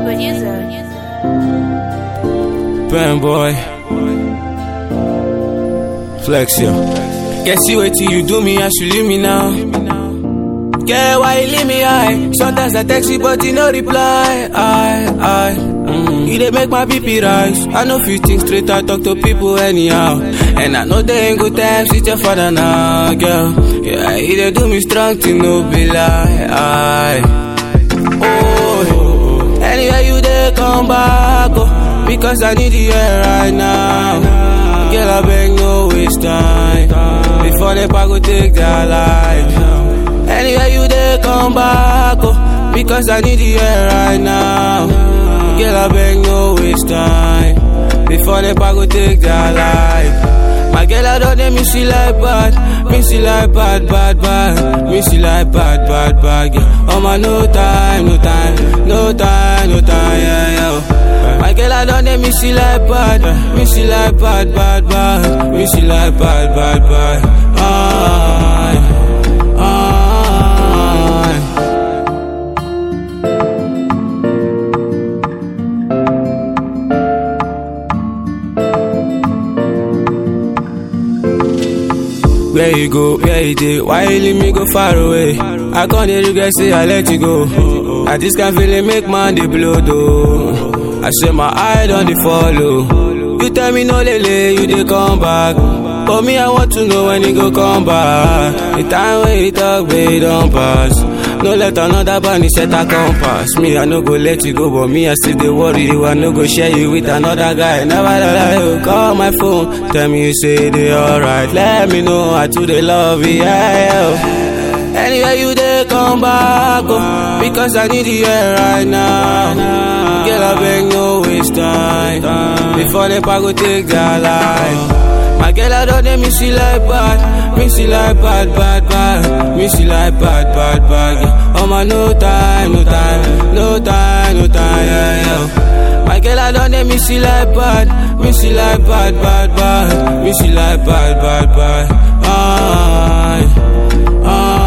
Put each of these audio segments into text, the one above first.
Producer. Pen boy. Flex yo. Guess you wait till you do me, I should leave me now. Yeah, why you leave me high? Sometimes I text you, but you no reply. I, I, mm. You dey make my BP rise. I know few things straight, I talk to people anyhow. And I know they ain't good times with your father now, girl. Yeah, you dey do me strong to no be lie. I, oh, anywhere you dey come back, oh, because I need you here right now. Girl, I beg no waste time before the go take their life. Anywhere you dey come back, oh, because I need you here right now. Girl, I beg no waste time before the go take their life. My girl, I don't let me see like bad, me see like bad, bad, bad, me see like bad, bad, bad. Yeah. Oh my, no time, no time, no time, no time, yeah, yeah. My girl, I don't let me see like bad, me see like bad, bad, bad, me see like bad, bad, bad. Aye, aye. Where you go, where you dey, why you leave me go far away? I can't dey regret say I let you go. I just can't feel it make man dey blow though. I say my eye on the follow. You tell me no lele, you dey come back. But me I want to know when you go come back. The time when you talk, babe, don't pass. No let another bunny set a compass. Me, I no go let you go, but me, I still dey worry you. I no go share you with another guy. Never let you call my phone. Tell me you say they alright. Let me know I too they love you. Yeah, yeah. Anywhere you dey come back, oh, because I need you here right now. Girl, I beg no waste time before the go take their life. My girl, I don't let me see like bad, me see like bad, bad, bad, me see like bad, bad, bad. Yeah. Oh my, no time, no time, no time, no time, yeah, yeah. My girl, I don't let me see like bad, me see like bad, bad, bad, me see like bad, bad, bad. Aye, aye.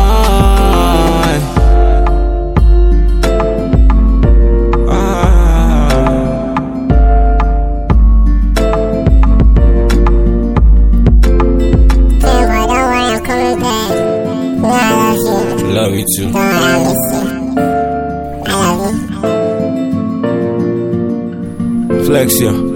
Damn, boy, don't worry, I'm coming back. You know I love you. Love you too. Don't worry, I miss you. I love you. Flex, yeah.